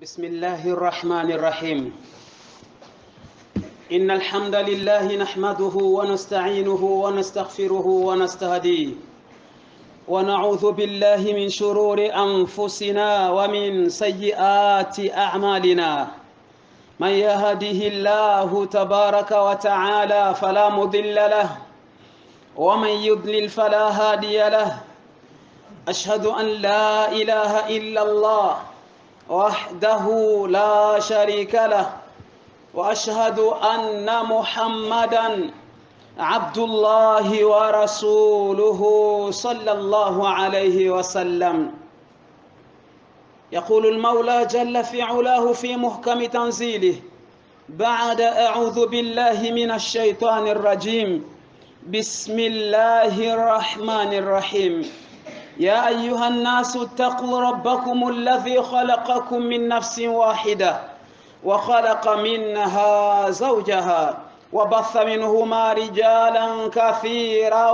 بسم الله الرحمن الرحيم إن الحمد لله نحمده ونستعينه ونستغفره ونستهديه ونعوذ بالله من شرور أنفسنا ومن سيئات أعمالنا من يهده الله تبارك وتعالى فلا مضل له ومن يضلل فلا هادي له أشهد أن لا إله إلا الله وحده لا شريك له واشهد ان محمدا عبد الله ورسوله صلى الله عليه وسلم يقول المولى جل في علاه في محكم تنزيله بعد اعوذ بالله من الشيطان الرجيم بسم الله الرحمن الرحيم يا أيها الناس اتقوا ربكم الذي خلقكم من نفس واحدة وخلق منها زوجها وبث منهما رجالا كثيرا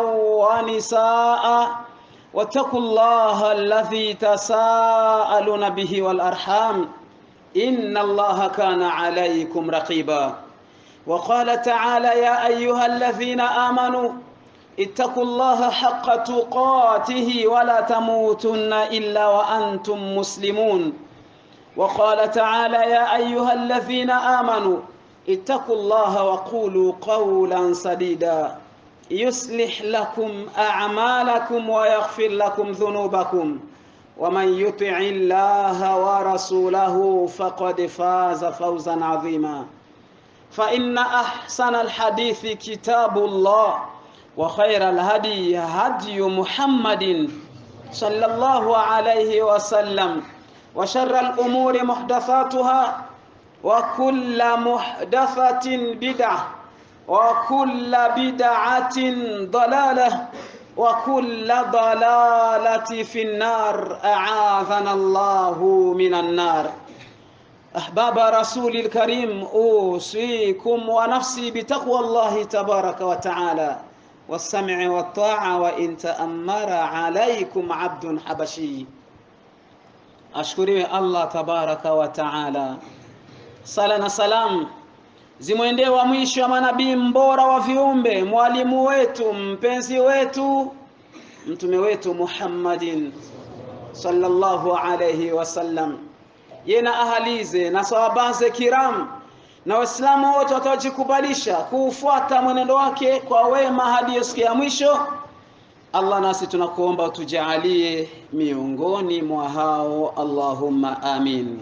ونساء واتقوا الله الذي تساءلون به والأرحام إن الله كان عليكم رقيبا وقال تعالى يا أيها الذين آمنوا اتقوا الله حق تقاته ولا تموتن إلا وأنتم مسلمون وقال تعالى يا أيها الذين آمنوا اتقوا الله وقولوا قولا سديدا يصلح لكم أعمالكم ويغفر لكم ذنوبكم ومن يطع الله ورسوله فقد فاز فوزا عظيما فإن أحسن الحديث كتاب الله وخير الهدي هدي محمد صلى الله عليه وسلم وشر الأمور محدثاتها وكل محدثة بدعة وكل بدعة ضلالة وكل ضلالة في النار أعاذنا الله من النار أحباب رسول الكريم أوصيكم ونفسي بتقوى الله تبارك وتعالى والسمع والطاعة وإن تأمر عليكم عبد حبشي ashukuriwe Allah tabaraka wa taala. Sala na salam zimwendee wa mwisho wa manabii mbora wa viumbe, mwalimu wetu, mpenzi wetu, mtume wetu Muhammadin sallallahu alayhi wasallam, ye na ahalize na sahabaze kiram na Waislamu wote wataojikubalisha kuufuata mwenendo wake kwa wema hadi siku ya mwisho. Allah, nasi tunakuomba utujaalie miongoni mwa hao, Allahumma amin.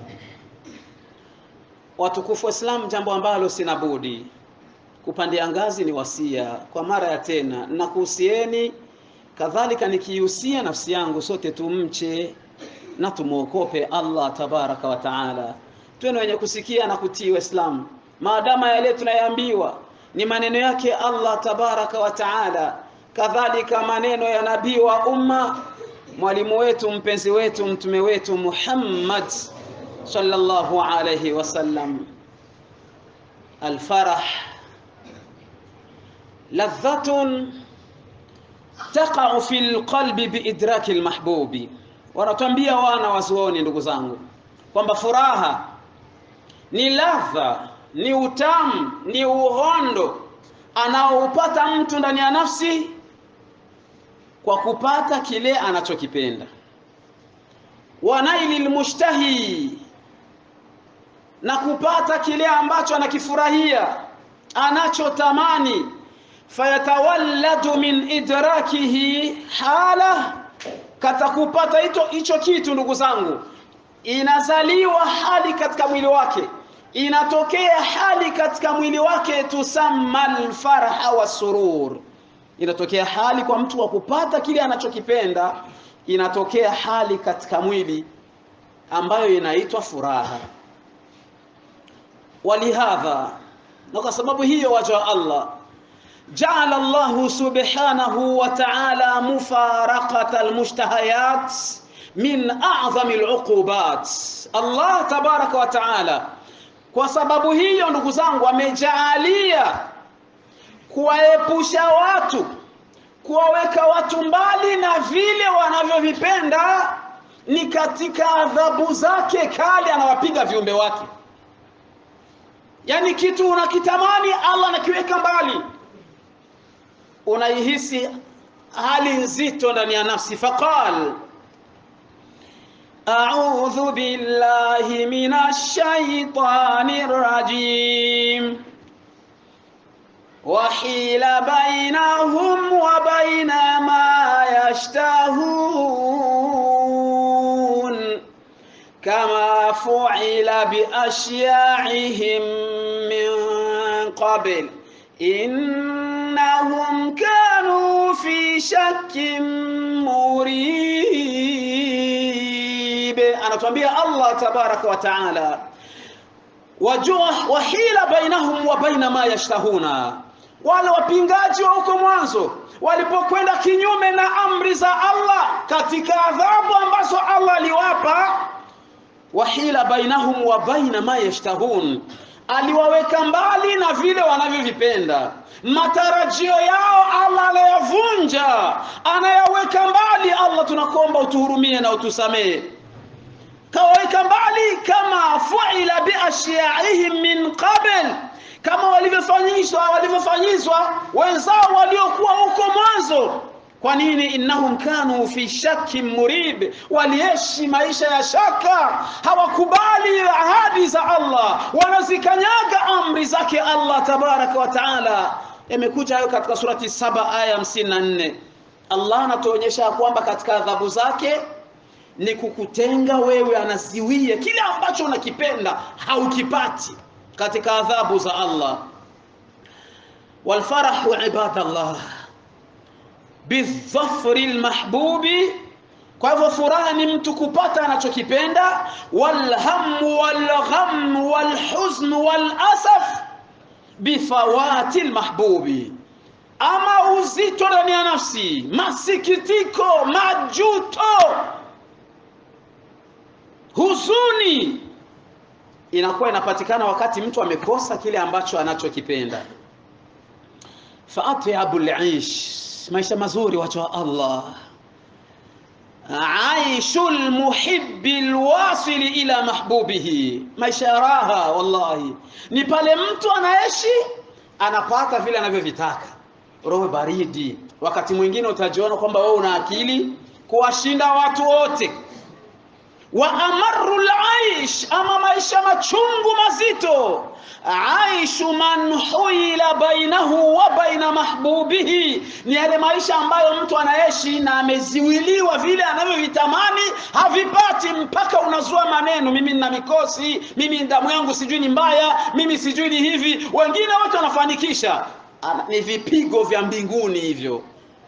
Watukufu Waislamu, jambo ambalo sina budi kupandia ngazi ni wasia kwa mara ya tena, na kuhusieni kadhalika nikihusia nafsi yangu, sote tumche na tumwokope Allah tabaraka wa taala tuwe wenye kusikia na kutii Waislamu, maadama yale tunayoambiwa ni maneno yake Allah tabaraka wa taala, kadhalika maneno ya nabii wa umma, mwalimu wetu, mpenzi wetu, mtume wetu Muhammad sallallahu alayhi wasallam. Alfarah ladhatun taqa'u fi lqalbi biidraki lmahbubi, wanatuambia wana wazuoni, ndugu zangu, kwamba furaha ni ladha, ni utamu, ni uhondo anaoupata mtu ndani ya nafsi kwa kupata kile anachokipenda. Wanaili lmushtahi, na kupata kile ambacho anakifurahia, anachotamani. Fayatawalladu min idrakihi hala, kata kupata hicho hicho kitu, ndugu zangu, inazaliwa hali katika mwili wake inatokea hali katika mwili wake tusamma alfarha wasurur, inatokea hali kwa mtu wa kupata kile anachokipenda, inatokea hali katika mwili ambayo inaitwa furaha. Walihadha, na kwa sababu hiyo waja wa Allah jaala Allahu subhanahu wa ta'ala mufaraqata almushtahayat min a'zami aluqubat. Allah tabaraka wa ta'ala kwa sababu hiyo ndugu zangu, amejaalia kuwaepusha watu, kuwaweka watu mbali na vile wanavyovipenda ni katika adhabu zake kali anawapiga viumbe wake yaani kitu unakitamani allah anakiweka mbali unaihisi hali nzito ndani ya nafsi faqal أعوذ بالله من الشيطان الرجيم وحيل بينهم وبين ما يشتهون كما فعل بأشياعهم من قبل إنهم كانوا في شك مريب أنا تنبيه الله تبارك وتعالى wajua wahila bainahum wa baina ma yashtahuna wale wapingaji wa huko mwanzo walipokwenda kinyume na amri za Allah katika adhabu ambazo Allah aliwapa wahila bainahum wa baina ma yashtahun aliwaweka mbali na vile wanavyovipenda matarajio yao Allah anayavunja anayaweka mbali Allah tunakuomba utuhurumie na utusamehe kawaweka mbali kama fuila biashyaihim min qabl kama walivyofanyishwa walivyofanyizwa wenzao waliokuwa huko mwanzo kwa nini innahum kanu fi shakkin murib waliishi maisha ya shaka hawakubali ahadi za Allah wanazikanyaga amri zake Allah tabaraka wa taala yamekuja hayo katika surati saba aya 54 Allah anatuonyesha kwamba katika adhabu zake ni kukutenga wewe anaziwie kile ambacho unakipenda haukipati katika adhabu za Allah walfarahu ibadallah bidhafri lmahbubi kwa hivyo furaha ni mtu kupata anachokipenda walhamu walgham walhuzn walasaf bifawati lmahbubi ama uzito ndani ya nafsi masikitiko majuto huzuni inakuwa inapatikana wakati mtu amekosa kile ambacho anachokipenda faatyabu lish maisha mazuri wacha wa Allah aishu lmuhibi lwasili ila mahbubihi maisha ya raha wallahi ni pale mtu anaishi anapata vile anavyovitaka roho baridi wakati mwingine utajiona kwamba wewe una akili kuwashinda watu wote wa amaru laish ama maisha machungu mazito aishu man huila bainahu wa baina mahbubihi ni yale maisha ambayo mtu anaishi na ameziwiliwa vile anavyovitamani havipati mpaka unazua maneno mimi nina mikosi mimi damu yangu sijui ni mbaya mimi sijui ni hivi wengine wote wanafanikisha ni vipigo vya mbinguni hivyo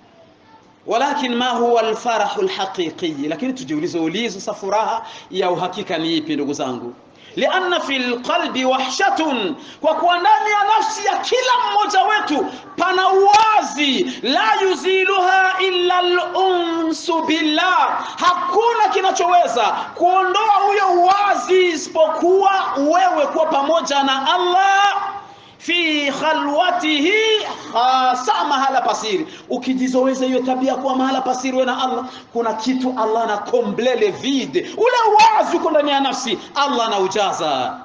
walakin ma huwa alfarahu alhaqiqi lakini tujiulize ulizo sa furaha ya uhakika ni ipi ndugu zangu lianna fi lqalbi wahshatun kwa kuwa ndani ya nafsi ya kila mmoja wetu pana uwazi la yuziluha illa lunsu billah hakuna kinachoweza kuondoa huyo uwazi isipokuwa wewe kuwa pamoja na allah fi khalwatihi hasa mahala pasiri ukijizoweza hiyo tabia kuwa mahala pasiri we na allah kuna kitu allah na komblele vide ule wazi uko ndani ya nafsi allah anaujaza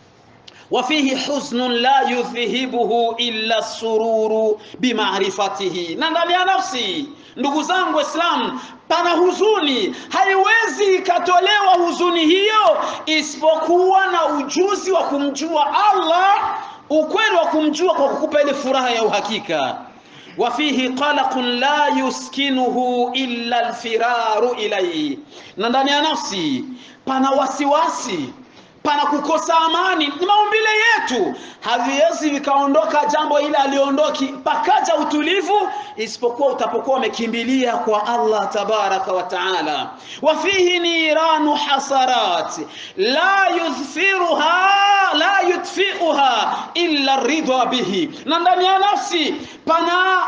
wafihi huznun la yudhhibuhu illa sururu bimarifatihi na ndani ya nafsi ndugu zangu waislamu pana huzuni haiwezi ikatolewa huzuni hiyo isipokuwa na ujuzi wa kumjua allah ukweli wa kumjua kwa kukupa ile furaha ya uhakika wafihi qalaqun la yuskinuhu illa alfiraru ilayhi na ndani ya nafsi pana wasiwasi pana kukosa amani ni maumbile yetu haviwezi vikaondoka jambo ile aliondoki pakaja utulivu isipokuwa utapokuwa umekimbilia kwa Allah tabaraka wa taala wafihi niranu hasarat la yudhfiruha la yudfiuha illa ridha bihi na ndani ya nafsi pana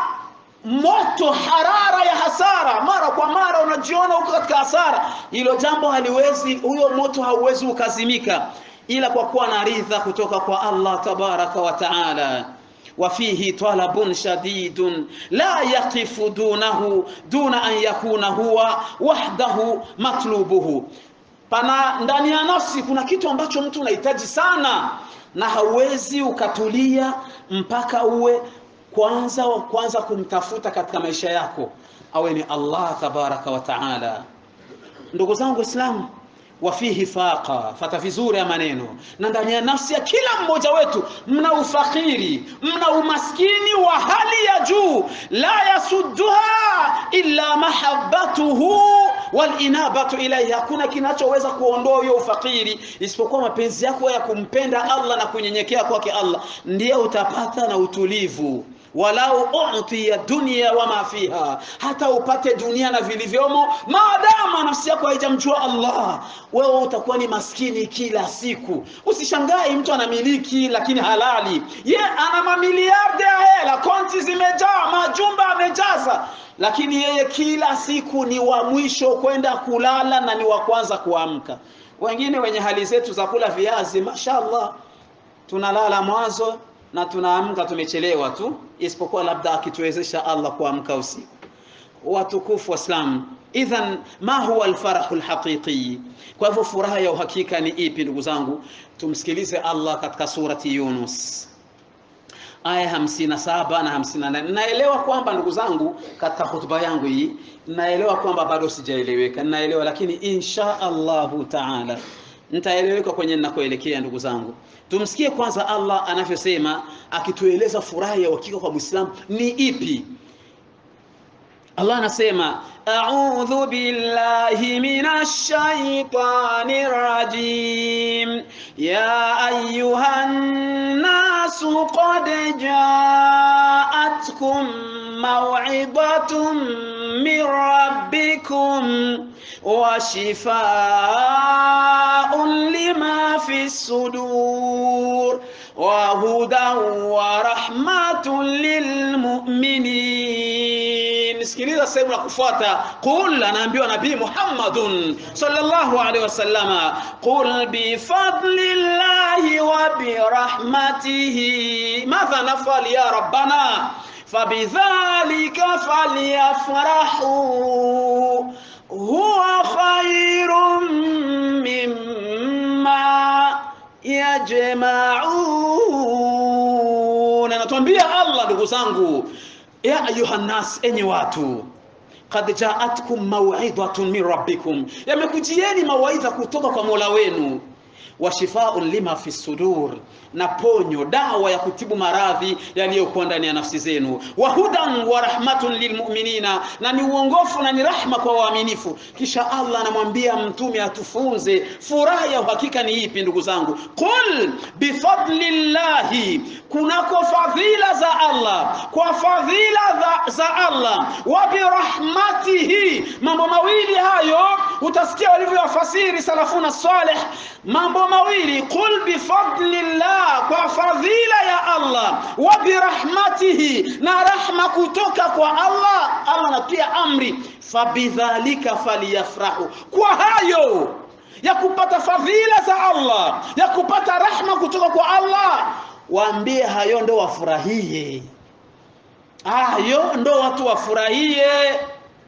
moto harara ya hasara mara kwa mara unajiona huko katika hasara hilo jambo haliwezi huyo moto hauwezi ukazimika ila kwa kuwa na ridha kutoka kwa Allah tabaraka wa taala وفيه طلب شديد لا يقف دونه دون أن يكون هو وحده مطلوبه pana ndani ya nafsi kuna kitu ambacho mtu unahitaji sana na hauwezi ukatulia mpaka uwe kwanza wa kwanza kumtafuta katika maisha yako awe ni Allah tabaraka wa taala ndugu zangu waislamu wafihi faqa fata vizuri ya maneno na ndani ya nafsi ya kila mmoja wetu mna ufakiri mna umaskini wa hali ya juu la yasudduha illa mahabbatuhu walinabatu ilaihi hakuna kinachoweza kuondoa hiyo ufakiri isipokuwa mapenzi yako ya kumpenda Allah na kunyenyekea kwake Allah ndiye utapata na utulivu walau utiya dunia wama fiha, hata upate dunia na vilivyomo, maadama nafsi yako haijamjua Allah, wewe utakuwa ni maskini kila siku. Usishangai mtu anamiliki lakini halali, ye ana mamiliardi ya hela, konti zimejaa, majumba amejaza, lakini yeye kila siku ni wa mwisho kwenda kulala na ni wa kwanza kuamka. Wengine wenye hali zetu za kula viazi, mashallah, tunalala mwanzo na tunaamka tumechelewa tu, isipokuwa labda akituwezesha Allah kuamka usiku. Watukufu Waislamu, idhan ma huwa alfarahu alhaqiqi? Kwa hivyo furaha ya uhakika ni ipi, ndugu zangu? Tumsikilize Allah katika surati Yunus aya hamsini na saba na hamsini na nane. Naelewa kwamba ndugu zangu, katika hotuba yangu hii naelewa kwamba bado sijaeleweka, naelewa lakini insha Allahu taala nitaeleweka kwenye ninakoelekea ndugu zangu. Tumsikie kwanza Allah anavyosema akitueleza furaha ya uhakika kwa Muislamu ni ipi. Allah anasema a'udhu billahi minash shaitani rajim ya ayyuhan nasu qad ja'atkum maw'idhatun min rabbikum wa shifaa'un lima fi sudur wa hudan wa rahmatun lilmu'minin sikiliza sehemu ya kufuata qul anaambiwa nabii Muhammadun sallallahu alaihi wasallama qul bi fadlillahi wa bi rahmatihi madha nafal ya rabbana fabidhalika falyafrahu huwa khairun mimma yajma'un anatuambia Allah ndugu zangu ya ayuha nas enyi watu qad ja'atkum maw'idhatun min rabbikum yamekujieni mawaidha kutoka kwa Mola wenu wa shifaun lima fi sudur na ponyo dawa ya kutibu maradhi yaliyokuwa ndani ya nafsi zenu wa hudan wa rahmatun lilmu'minina na ni uongofu na ni rahma kwa waaminifu kisha Allah anamwambia mtume atufunze furaha ya uhakika ni ipi ndugu zangu qul bifadlillahi kunako fadhila za Allah kwa fadhila za, za Allah wa birahmatihi mambo mawili hayo utasikia walivyoyafasiri salafuna salih mambo mawili qul bifadlillah kwa fadhila ya Allah wa birahmatihi na rahma kutoka kwa Allah Allah anatia amri fabidhalika faliyafrahu kwa hayo ya kupata fadhila za Allah ya kupata rahma kutoka kwa Allah waambie hayo ndo wafurahie hayo ndo watu wafurahie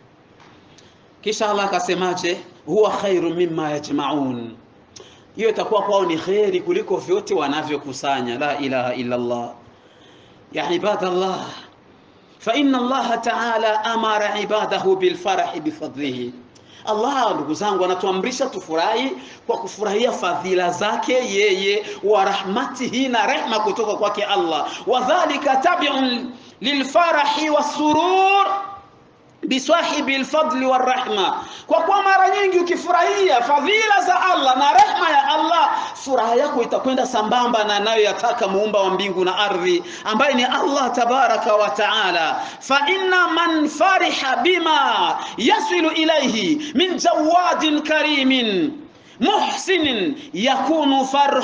kisha Allah akasemaje huwa khairu mimma yajmaun hiyo itakuwa kwao ni kheri kuliko vyote wanavyokusanya la ilaha illa Allah ya ibadallah fa inna Allah ta'ala amara ibadahu bil farahi bifadlihi Allah ndugu zangu anatuamrisha tufurahi kwa kufurahia fadhila zake yeye wa rahmatihi na rehma kutoka kwake Allah wadhālika tabi'un lilfarahi wasurur bisahibi alfadli warahma kwa kuwa mara nyingi ukifurahia fadhila za Allah na rehma ya Allah furaha yako itakwenda sambamba na anayoyataka muumba wa mbingu na ardhi ambaye ni Allah tabaraka wa taala fa inna man fariha bima yasilu ilayhi min jawadin karimin muhsinin yakunu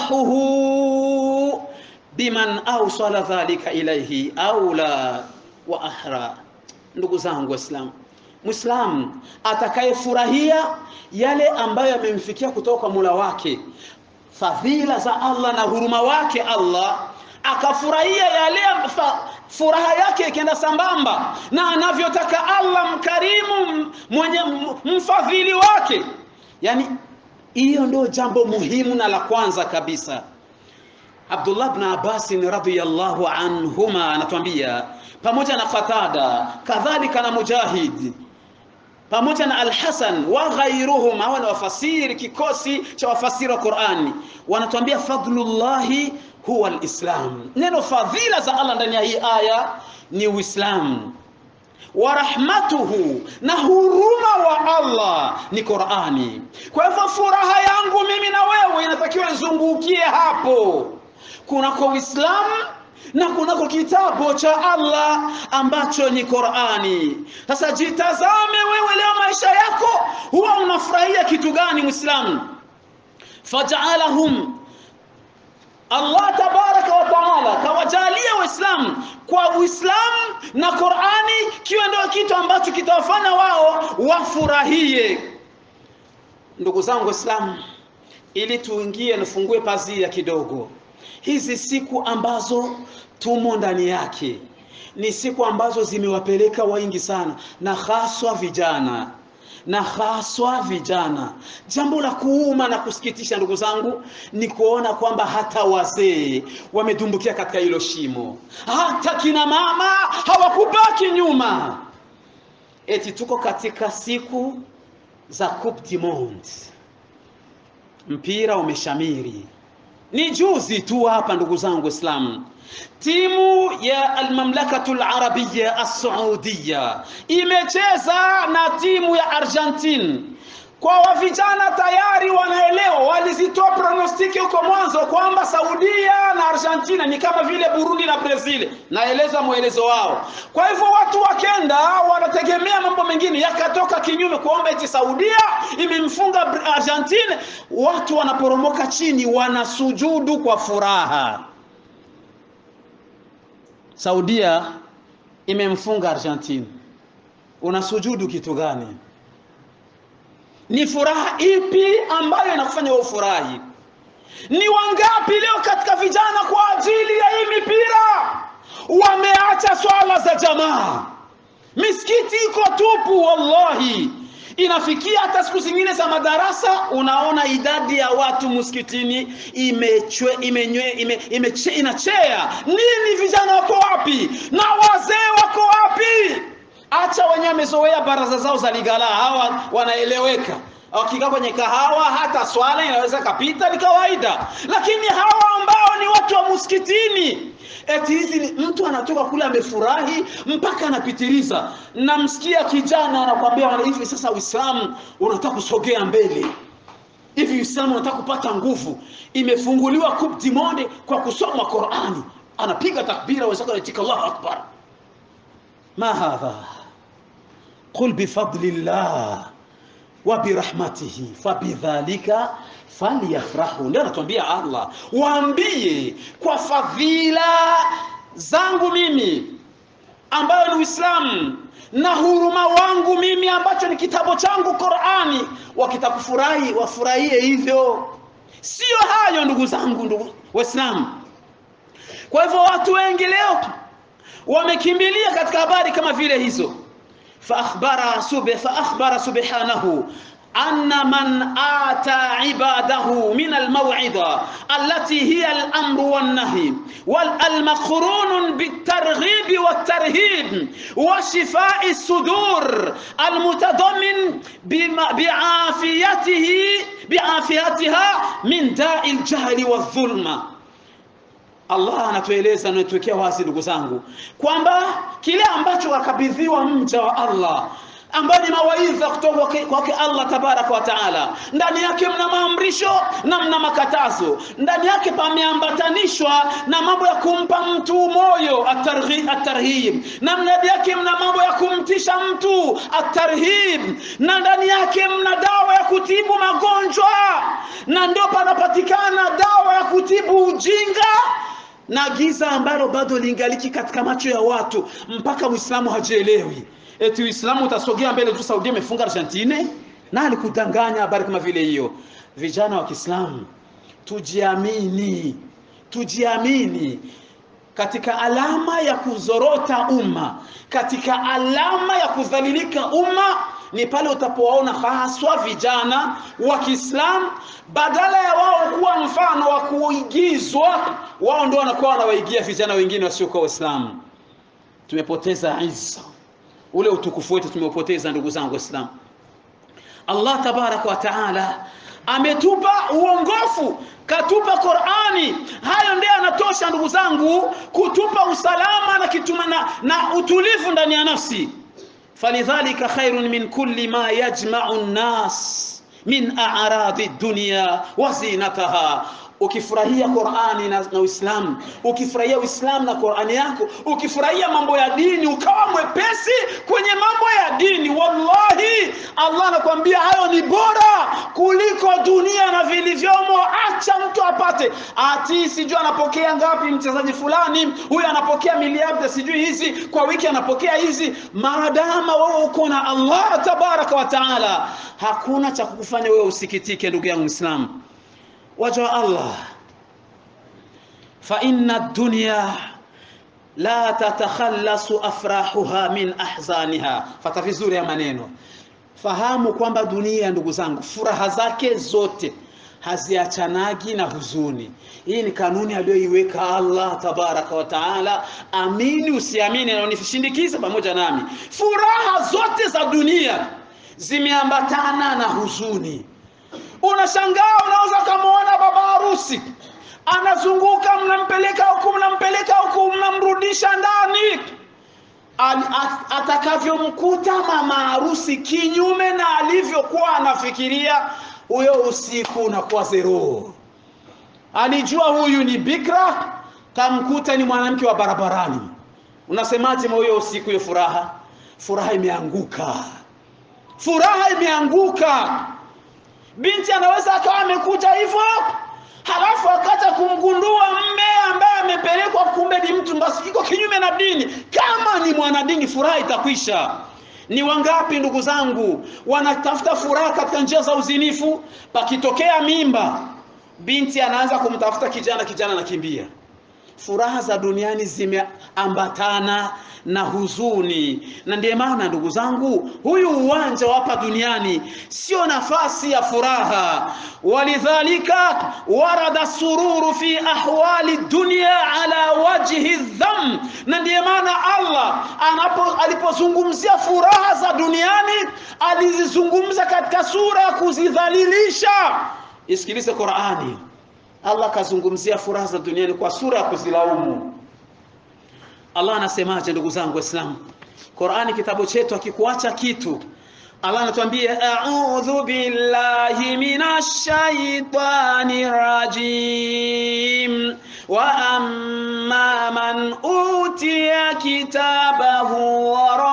farhuhu biman awsala dhalika ilayhi aula wa ahra ndugu zangu waislamu muislamu atakayefurahia yale ambayo yamemfikia kutoka kwa Mola wake fadhila za Allah na huruma wake Allah akafurahia yale furaha yake ikienda sambamba na anavyotaka Allah mkarimu mwenye mfadhili wake yani hiyo ndio jambo muhimu na la kwanza kabisa Abdullah ibn Abbas radhiyallahu anhuma anatuambia pamoja na Qatada kadhalika na Mujahid pamoja na Al-Hasan wa ghairuhum hawa ni wafasiri kikosi cha wafasiri wa Qur'ani wanatuambia fadlullahi huwa alislam neno fadhila za Allah ndani ya hii aya ni Uislamu wa rahmatuhu na huruma wa Allah ni Qur'ani kwa hivyo furaha yangu mimi na wewe inatakiwa izungukie hapo kunako Uislamu na kunako kitabu cha Allah ambacho ni Qur'ani. Sasa jitazame wewe leo maisha yako, huwa unafurahia kitu gani Muislamu? Faj'alahum Allah tabaraka wa taala kawajalia Waislamu kwa Uislamu na Qur'ani kiwe ndio kitu ambacho kitawafanya wao wafurahie. Ndugu zangu Waislamu, ili tuingie nifungue pazia kidogo hizi siku ambazo tumo ndani yake ni siku ambazo zimewapeleka wengi sana na haswa vijana na haswa vijana. Jambo la kuuma na kusikitisha, ndugu zangu, ni kuona kwamba hata wazee wamedumbukia katika hilo shimo, hata kina mama hawakubaki nyuma. Eti tuko katika siku za Coupe du Monde, mpira umeshamiri ni juzi tu hapa ndugu zangu Waislamu, timu ya almamlakatu alarabia assaudia imecheza na timu ya Argentine. Kwa wa vijana tayari wanaelewa, walizitoa pronostiki huko mwanzo kwamba Saudia na Argentina ni kama vile Burundi na Brazil, naeleza mwelezo wao. Kwa hivyo watu wakenda wanategemea mambo mengine, yakatoka kinyume, kuomba eti Saudia imemfunga Argentina, watu wanaporomoka chini, wanasujudu kwa furaha. Saudia imemfunga Argentina, unasujudu kitu gani? Ni furaha ipi ambayo inakufanya wewe ufurahi? Ni wangapi leo katika vijana kwa ajili ya hii mipira wameacha swala za jamaa? Misikiti iko tupu, wallahi. Inafikia hata siku zingine za madarasa, unaona idadi ya watu msikitini imechwe, imenywe, ime, ime, inachea. Nini? Vijana wako wapi? Na wazee wako wapi? Acha wenyewe wamezoea baraza zao za ligala, hawa wanaeleweka. Wakikaa kwenye kahawa, hata swala inaweza kapita, ni kawaida. Lakini hawa ambao ni watu wa msikitini, eti hizi ni mtu anatoka kule amefurahi mpaka anapitiliza. Namsikia kijana anakwambia hivi, sasa Uislamu unataka kusogea mbele hivi, Uislamu unataka kupata nguvu, imefunguliwa Coupe du Monde kwa kusoma Qur'ani, anapiga takbira, wenzake wanaitika Allahu akbar. ما هذا قل بفضل الله وبرحمته فبذلك falyafrahu. Ndio anatuambia Allah, waambie kwa fadhila zangu mimi ambayo ni Uislamu na huruma wangu mimi ambacho ni kitabu changu Qur'ani, wakitakufurahi wafurahie hivyo. Sio hayo ndugu zangu, ndugu Waislamu. Kwa hivyo watu wengi leo wamekimbilia katika habari kama vile hizo faakhbara sube faakhbara subhanahu anna man ata ibadahu min almaw'ida allati hiya al-amru wan-nahy wal-maqrun bit-targhib wat-tarhib wa shifaa'i as-sudur al-mutadammin bi'afiyatihi bi'afiyatiha min da'i al-jahli wadh-dhulma Allah anatueleza anatuwekea wazi ndugu zangu kwamba kile ambacho wakabidhiwa mja wa Allah ambayo ni mawaidha kutoka kwake Allah tabaraka wa taala. Ndani yake mna maamrisho na mna makatazo, ndani yake pameambatanishwa na mambo ya kumpa mtu moyo atarghib, atarhib, na ndani yake mna mambo ya kumtisha mtu atarhib, na ndani yake mna dawa ya kutibu magonjwa, na ndio panapatikana dawa ya kutibu ujinga na giza ambalo bado lingaliki katika macho ya watu mpaka Muislamu hajielewi. Eti Uislamu utasogea mbele tu, Saudia imefunga Argentine, na alikudanganya habari kama vile hiyo. Vijana wa Kiislamu, tujiamini, tujiamini. katika alama ya kuzorota umma, katika alama ya kudhalilika umma ni pale utapowaona haswa vijana wa Kiislamu, badala ya wao kuwa mfano wa kuigizwa, wao ndio wanakuwa wanawaigia vijana wengine wasiokuwa Waislamu. Tumepoteza izza, ule utukufu wetu tumeupoteza, ndugu zangu Waislamu. Allah tabaraka wa taala ametupa uongofu, katupa Qur'ani. Hayo ndiyo yanatosha ndugu zangu, kutupa usalama na, kituma na, na utulivu ndani ya nafsi. falidhalika khairun min kulli ma yajma'u an-nas min a'radi dunya wa zinataha ukifurahia Qur'ani na, na Uislamu, ukifurahia Uislamu na Qur'ani yako, ukifurahia mambo ya dini, ukawa mwepesi kwenye mambo ya dini, wallahi Allah anakuambia hayo ni bora kuliko dunia na vilivyomo. Acha mtu apate ati sijui anapokea ngapi mchezaji fulani, huyu anapokea miliardi sijui hizi kwa wiki, anapokea hizi. Maadama wewe uko na Allah tabaraka wa taala, hakuna cha kukufanya wewe usikitike, ndugu yangu Muislamu waja wa Allah, fa inna dunya la tatakhallasu afrahuha min ahzaniha. Fata vizuri ya maneno, fahamu kwamba dunia, ndugu zangu, furaha zake zote haziachanagi na huzuni. Hii ni kanuni aliyoiweka Allah tabaraka wa taala. Amini usiamini, na unishindikize pamoja nami, furaha zote za dunia zimeambatana na huzuni. Unashangaa, unaweza ukamwona baba harusi anazunguka, mnampeleka huku, mnampeleka huku, mnamrudisha ndani, atakavyomkuta mama harusi kinyume na alivyokuwa anafikiria, huyo usiku unakuwa zero. Alijua huyu ni bikra, kamkuta ni mwanamke wa barabarani. Unasemaje huyo usiku? Hiyo furaha, furaha imeanguka, furaha imeanguka. Binti anaweza akawa amekuja hivyo, halafu akaja kumgundua mme ambaye amepelekwa, kumbe ni mtu basi iko kinyume na dini. Kama ni mwanadini, furaha itakwisha. Ni wangapi ndugu zangu wanatafuta furaha katika njia za uzinifu? Pakitokea mimba, binti anaanza kumtafuta kijana, kijana anakimbia. Furaha za duniani zimeambatana na huzuni, na ndiye maana ndugu zangu, huyu uwanja wa hapa duniani sio nafasi ya furaha. Walidhalika warada sururu fi ahwali dunya ala wajhi dham, na ndiye maana Allah anapo alipozungumzia furaha za duniani alizizungumza katika sura ya kuzidhalilisha. Isikilize Qur'ani. Allah akazungumzia furaha za duniani kwa sura ya kuzilaumu. Allah anasemaje ndugu zangu Waislamu? Qur'ani kitabu chetu akikuacha kitu Allah anatuambia a'udhu billahi minash shaitani rajim wa amma man utiya kitabahu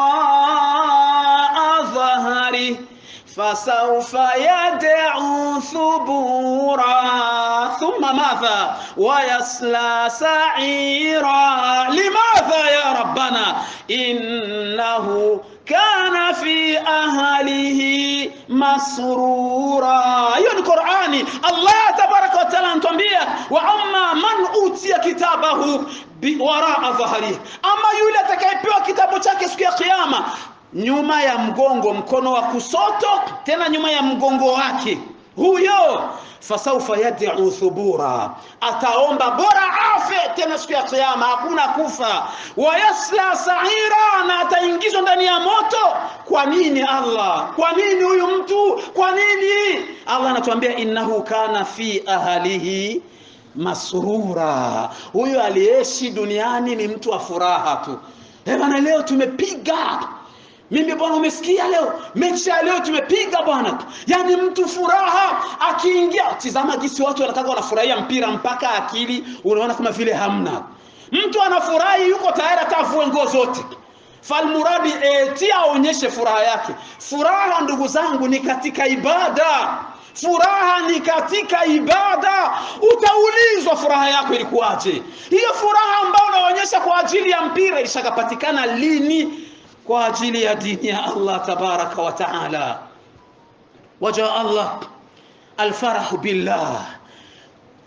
wara'a dhahrihi fasawfa yad'u thubura thumma madha wayasla sa'ira limadha ya rabbana innahu kana fi ahlihi masrura. Hiyo ni Qur'ani. Allah tabaraka wa taala anatuambia wa amma man utiya kitabahu waraa dhahrihi, ama yule atakayepewa kitabu chake siku ya Kiyama nyuma ya mgongo, mkono wa kusoto, tena nyuma ya mgongo wake, huyo fasaufa yad'u thubura, ataomba bora afe tena siku ya kiyama, hakuna kufa. Wayasla saira, na ataingizwa ndani ya moto. Kwa nini Allah? Kwa nini huyu mtu? Kwa nini Allah anatuambia innahu kana fi ahlihi masrura, huyu aliyeishi duniani ni mtu wa furaha tu. Eh bana, leo tumepiga mimi bwana, umesikia leo mechi ya leo tumepiga bwana, yaani mtu furaha akiingia. Tizama jinsi watu wanataka wanafurahia mpira mpaka akili unaona kama vile hamna. Mtu anafurahi yuko tayari hata avue nguo zote, falmuradi eti aonyeshe furaha yake. Furaha ndugu zangu ni katika ibada, furaha ni katika ibada. Utaulizwa furaha yako ilikuwaje? Hiyo furaha ambayo unaonyesha kwa ajili ya mpira ilishakapatikana lini? kwa ajili ya dini ya Allah tabaraka wa taala. Waja Allah, alfarahu billah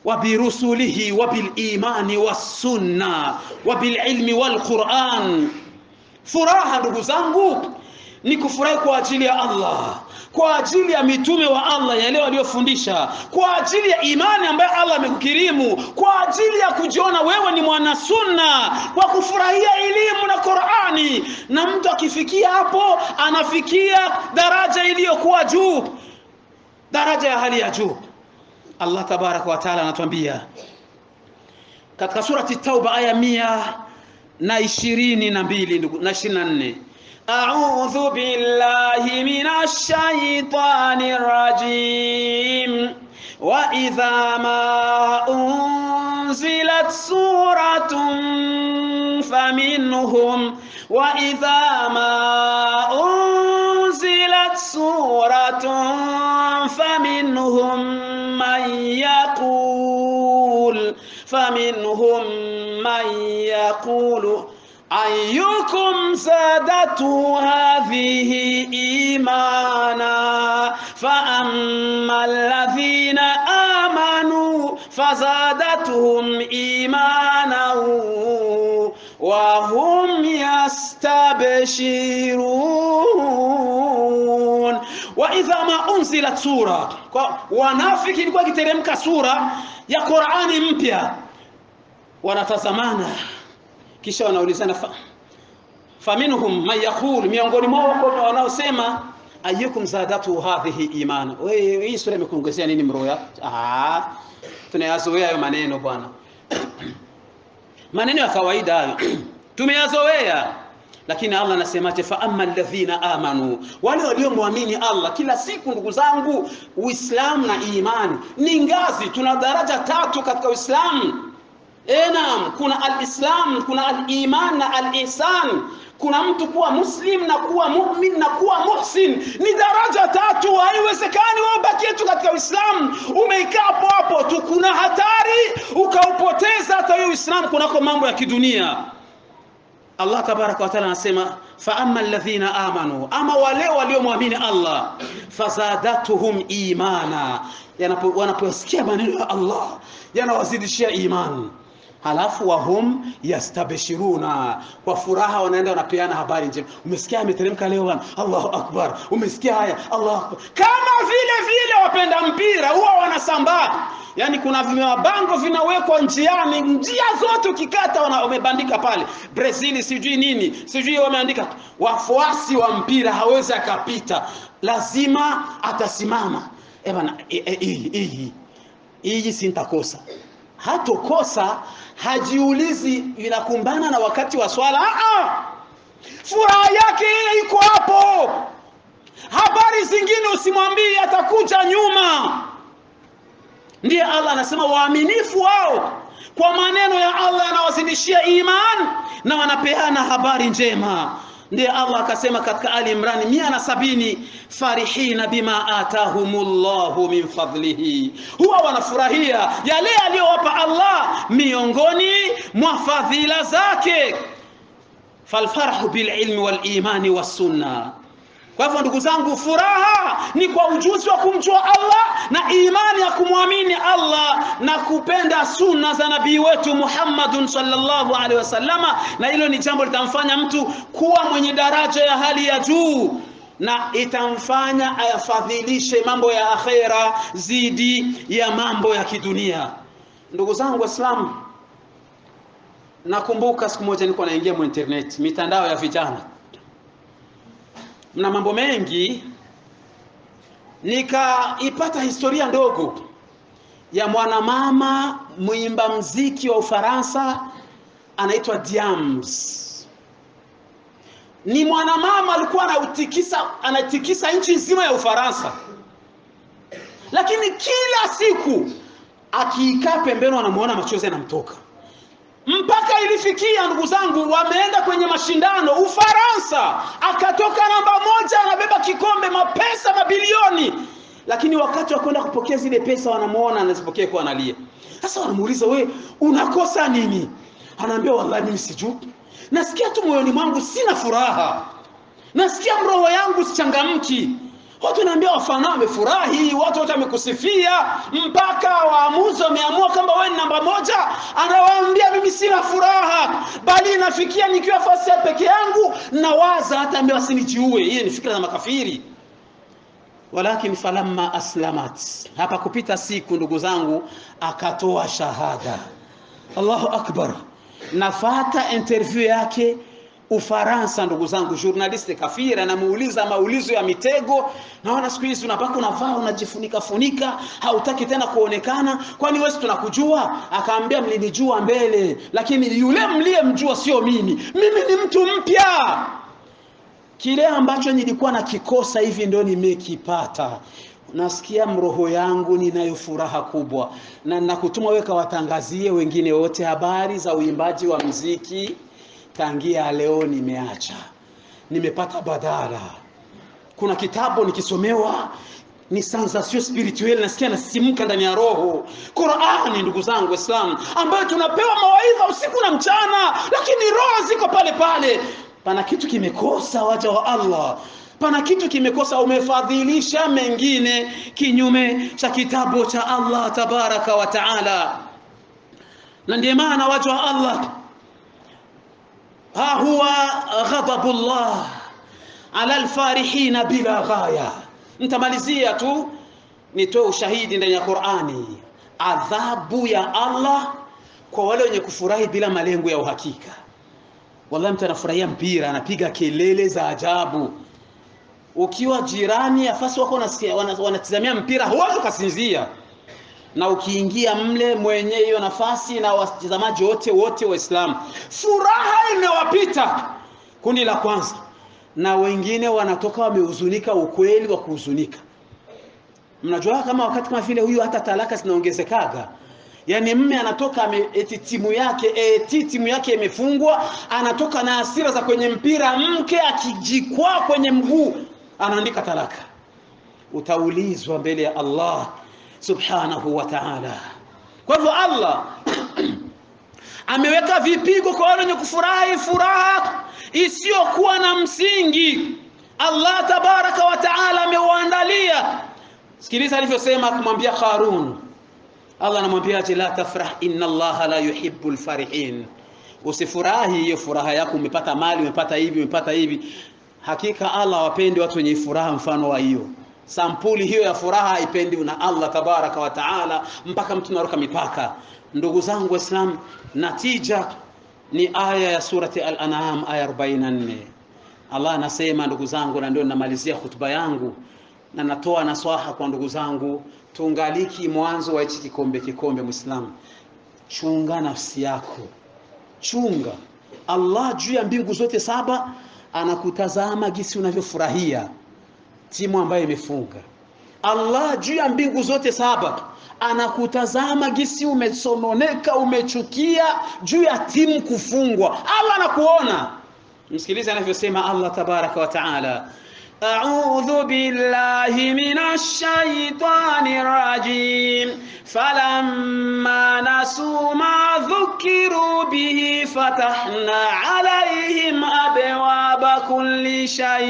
وبرسله وبالإيمان والسنة وبالعلم والقرآن furaha ndugu zangu ni kufurahi kwa ajili ya Allah kwa ajili ya mitume wa Allah yale waliofundisha kwa ajili ya imani ambayo Allah amekukirimu kwa ajili ya kujiona wewe ni mwana sunna kwa kufurahia elimu na Qur'ani na mtu akifikia hapo anafikia daraja iliyokuwa juu daraja ya hali ya juu Allah tabaraka wa taala anatuambia katika surati Tauba aya mia na ishirini na mbili ndugu na ishirini na nne أعوذ بالله من الشيطان الرجيم وإذا ما أنزلت سورة فمنهم وإذا ما أنزلت سورة فمنهم من يقول فمنهم من يقول أيكم زادته هذه إيمانا فأما الذين آمنوا فزادتهم إيمانا وهم يستبشرون وإذا ما أنزلت سورة wanafiki ilikuwa ikiteremka sura ya Qur'ani mpya wanatazamana kisha wanaulizana fa, faminhum man yaqul miongoni mwao wako wanaosema ayyukum zadatu hadhihi imana wewe hii sura imekuongezea nini mroya ah tunayazoea hayo maneno bwana maneno ya kawaida hayo tumeyazoea lakini Allah anasemaje fa amma alladhina amanu wale waliomwamini Allah kila siku ndugu zangu uislamu na imani ni ngazi tuna daraja tatu katika uislamu E naam, kuna al-Islam, kuna al-iman na al-ihsan. Kuna mtu kuwa muslim na kuwa mu'min na kuwa muhsin. Ni daraja tatu, haiwezekani wewe ubakie tu katika Uislamu umeikaa hapo hapo tu. Kuna hatari ukaupoteza hata hiyo Uislamu kunako mambo ya kidunia. Allah tabaraka wa taala anasema fa amma alladhina amanu, ama wale waliomwamini Allah, fazadatuhum imana, wanaposikia maneno ya Allah yanawazidishia imani halafu wahum yastabshiruna, kwa furaha wanaenda wanapeana habari njema. Umesikia ameteremka leo bwana, Allahu akbar. Umesikia haya, Allahu akbar. Kama vile vile wapenda mpira huwa wanasambaa, yani kuna vimabango vinawekwa njiani, njia zote ukikata wamebandika pale, Brazil sijui nini sijui wameandika, wafuasi wa mpira hawezi akapita, lazima atasimama. Eh bana, hii hii sintakosa hatokosa hajiulizi inakumbana na wakati wa swala Aa! furaha yake ile iko hapo habari zingine usimwambie atakuja nyuma ndiye Allah anasema waaminifu wao kwa maneno ya Allah yanawazidishia iman na wanapeana habari njema ndiye Allah akasema katika Ali Imran mia na sabini farihina bima atahumullahu min fadlihi, huwa wanafurahia yale aliyowapa Allah miongoni mwa fadhila zake. Falfarhu bililmi walimani wassunna. Kwa hivyo ndugu zangu, furaha ni kwa ujuzi wa kumjua Allah na imani ya kumwamini Allah na kupenda sunna za nabii wetu Muhammadun sallallahu alaihi wasallama, na hilo ni jambo litamfanya mtu kuwa mwenye daraja ya hali ya juu na itamfanya ayafadhilishe mambo ya akhera zidi ya mambo ya kidunia. Ndugu zangu Waislamu, nakumbuka siku moja nilikuwa naingia mu internet, mitandao ya vijana mna mambo mengi, nikaipata historia ndogo ya mwanamama mwimba mziki wa Ufaransa anaitwa Diams. Ni mwanamama alikuwa anautikisa anatikisa nchi nzima ya Ufaransa, lakini kila siku akiikaa pembeni, wanamuona machozi yanamtoka mpaka ilifikia ndugu zangu, wameenda kwenye mashindano Ufaransa, akatoka namba moja, anabeba kikombe, mapesa mabilioni, lakini wakati wa kwenda kupokea zile pesa wanamuona anazipokea kwa analia. Sasa wanamuuliza we, unakosa nini? Anaambia wallahi, mimi sijui, nasikia tu moyoni mwangu sina furaha, nasikia roho yangu sichangamki. watu wanaambia wafana wamefurahi watu wote wamekusifia mpaka waamuzi wameamua kwamba wewe ni namba moja anawaambia mimi sina furaha bali inafikia nikiwa fasi ya peke yangu nawaza hata ambia wasinijiue hiyo ni fikra za makafiri walakin falamma aslamat hapa kupita siku ndugu zangu akatoa shahada allahu akbar nafata interview yake Ufaransa, ndugu zangu, journaliste kafiri anamuuliza maulizo ya mitego. Naona siku hizi unapaka unavaa unajifunika funika, hautaki tena kuonekana, kwani wewe tunakujua? Akaambia mlinijua mbele, lakini yule mliyemjua sio mimi, mimi ni mtu mpya. Kile ambacho nilikuwa nakikosa hivi ndio nimekipata. Nasikia mroho yangu ninayo furaha kubwa, na nakutuma wewe kawatangazie wengine wote habari za uimbaji wa mziki tangia leo nimeacha, nimepata badala. Kuna kitabu nikisomewa ni sensation spirituelle, nasikia nasisimka ndani ya roho. Qurani, ndugu zangu Waislamu, ambayo tunapewa mawaidha usiku na mchana, lakini roho ziko pale pale. Pana kitu kimekosa, waja wa Allah pana kitu kimekosa, umefadhilisha mengine kinyume cha kitabu cha Allah tabaraka wa taala, na ndiye maana waja wa Allah ha huwa ghadabullah ala alfarihina bila ghaya. Nitamalizia tu nitoe ushahidi ndani ya Qur'ani, adhabu ya Allah kwa wale wenye kufurahi bila malengo ya uhakika. Wallahi, mtu anafurahia mpira anapiga kelele za ajabu, ukiwa jirani afasi wako wanatizamia mpira huwezi ukasinzia na ukiingia mle mwenye hiyo nafasi na watazamaji wote wote Waislamu, furaha imewapita kundi la kwanza, na wengine wanatoka wamehuzunika, ukweli wa kuhuzunika. Mnajua kama wakati kama vile huyu, hata talaka zinaongezekaga. Yaani mme anatoka ame, eti timu yake eti timu yake imefungwa, anatoka na hasira za kwenye mpira, mke akijikwaa kwenye mguu anaandika talaka. Utaulizwa mbele ya Allah subhanahu wa ta'ala. Kwa hivyo Allah ameweka vipigo kwa wale wenye kufurahi furaha isiyokuwa na msingi. Allah tabaraka wa ta'ala ameuandalia. Sikiliza alivyosema kumwambia Qarun. Allah anamwambia aje, la tafrah inna Allah la yuhibbu alfarihin, usifurahi hiyo furaha yako, umepata mali, umepata hivi, umepata hivi. Hakika Allah wapendi watu wenye furaha mfano wa hiyo sampuli hiyo ya furaha haipendi na Allah tabaraka wa taala, mpaka mtu naruka mipaka. Ndugu zangu Waislamu, natija ni aya ya surati Al-An'am aya 44. Allah anasema ndugu zangu, na ndio ninamalizia hutuba yangu na natoa naswaha kwa ndugu zangu, tungaliki mwanzo wa hichi kikombe. Kikombe Muislamu, chunga nafsi yako, chunga. Allah juu ya mbingu zote saba anakutazama gisi unavyofurahia timu ambayo imefunga. Allah juu ya mbingu zote saba anakutazama gisi umesononeka, umechukia juu ya timu kufungwa. Allah anakuona. Msikilize anavyosema Allah tabaraka wa taala, أعوذ بالله من الشيطان الرجيم فلما نسوا ما ذكروا به فتحنا عليهم أبواب كل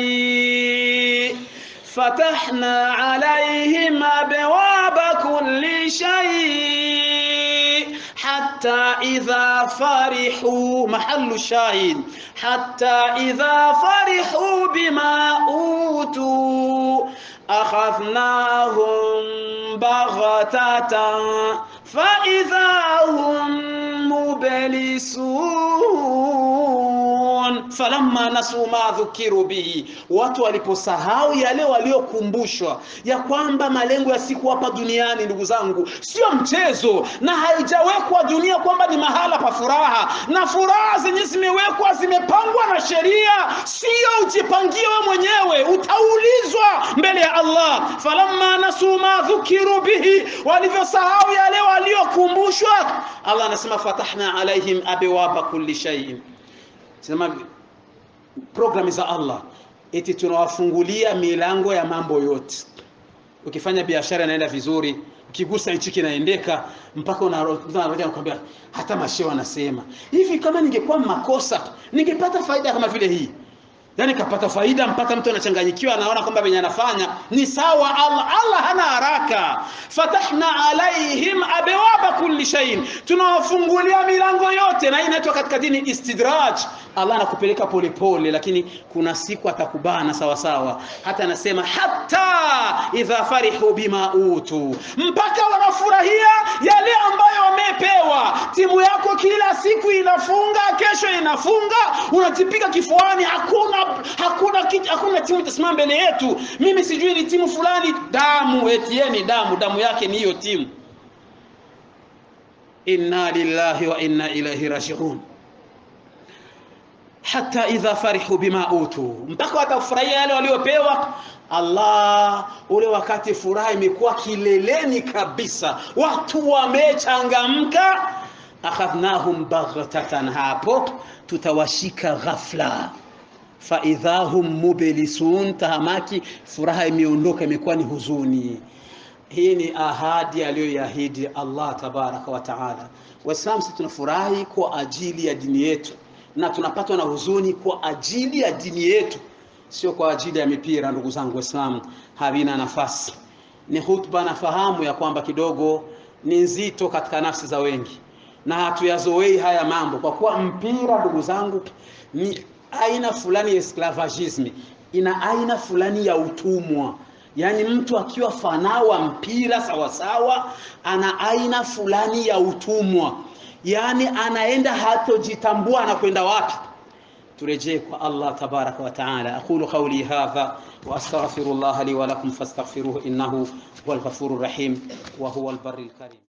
شيء فتحنا عليهم أبواب كل شيء حتى إذا فرحوا محل الشاهد حتى إذا فرحوا بما أوتوا أخذناهم بغتة فإذا هم مبلسون falamma nasu ma dhukiru bihi, watu waliposahau yale waliokumbushwa ya kwamba malengo ya siku hapa duniani, ndugu zangu, sio mchezo, na haijawekwa dunia kwamba ni mahala pa furaha, na furaha zenye zimewekwa zimepangwa na sheria, sio ujipangie wewe mwenyewe, utaulizwa mbele ya Allah. falamma nasu ma dhukiru bihi, walivyosahau yale waliokumbushwa, Allah anasema fatahna alaihim abwaba kulli shay'in sema programu za Allah eti tunawafungulia milango ya mambo yote. Ukifanya biashara inaenda vizuri, ukigusa hichi kinaendeka, mpaka unakwambia hata mashehe wanasema hivi, kama ningekuwa makosa ningepata faida kama vile hii. yani kapata faida mpaka mtu anachanganyikiwa anaona kwamba venye anafanya ni sawa Allah Allah hana haraka fatahna alaihim abwaba kulli shay'in tunawafungulia milango yote na hii inaitwa katika dini istidraj Allah anakupeleka polepole lakini kuna siku atakubana sawa sawa hata anasema hata idha farihu bima utu mpaka wanafurahia yale ambayo wamepewa timu yako kila siku inafunga kesho inafunga unajipiga kifuani hakuna hakuna hakuna timu itasimama mbele yetu mimi sijui ni timu fulani damu etieni damu damu yake ni hiyo timu inna lillahi wa inna ilaihi rajiun hata idha farihu bima utu mpaka watafurahia yale waliopewa Allah ule wakati furaha imekuwa kileleni kabisa watu wamechangamka akhadhnahum baghtatan hapo tutawashika ghafla faidha hum mublisun tahamaki furaha imeondoka imekuwa ni huzuni hii ni ahadi aliyoiahidi Allah tabaraka wa taala waislamu sisi tunafurahi kwa ajili ya dini yetu na tunapatwa na huzuni kwa ajili ya dini yetu sio kwa ajili ya mipira ndugu zangu waislamu havina nafasi ni hutuba nafahamu ya kwamba kidogo ni nzito katika nafsi za wengi na hatuyazoei haya mambo kwa kuwa mpira ndugu zangu ni aina fulani ya esclavagisme ina aina fulani ya utumwa yaani mtu akiwa fanawa mpira sawasawa ana aina fulani ya utumwa yaani anaenda hatojitambua anakwenda wapi turejee kwa Allah tabaraka wa taala aqulu qawli hadha wa astaghfirullaha li wa lakum fastaghfiruhu innahu huwal ghafurur rahim wa huwal barril karim